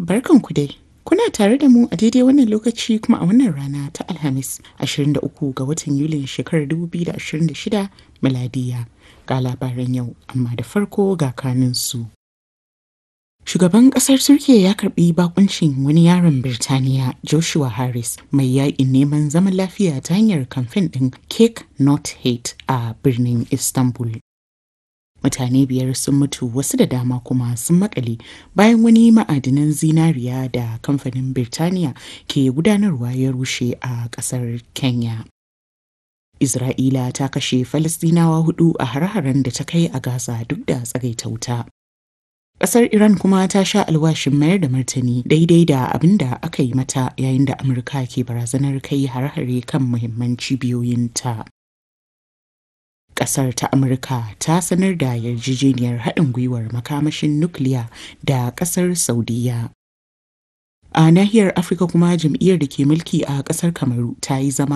barkanku dai. Kuna tare da mu a daidai wannan lokaci kuma a wannan rana ta Alhamis 23 ga watan Yulin shekarar 2026 miladiya ga labaran yau amma da farko ga kaninsu. Shugaban ƙasar Turkiyya ya karɓi bakuncin wani yaron Birtaniya Joshua Harris mai yaƙin neman zaman lafiya ta hanyar kamfen ɗin Cake Not Hate a birnin Istanbul. Mutane biyar sun mutu wasu da dama kuma sun makale bayan wani ma'adinan zinariya da kamfanin Birtaniya ke gudanarwa ya rushe a ƙasar Kenya. Isra'ila ta kashe Falasɗinawa hudu a har-haren da ta kai a Gaza duk da tsagaita wuta. Ƙasar Iran kuma ta sha alwashin mayar da martani daidai da abin da aka yi mata yayin da Amurka ke barazanar kai har-hare kan muhimman cibiyoyinta. Ƙasar ta Amurka ta sanar da yarjejeniyar haɗin gwiwar makamashin nukiliya da ƙasar Saudiya. A nahiyar Afirka kuma jam'iyyar da ke mulki a ƙasar Kamaru ta yi zama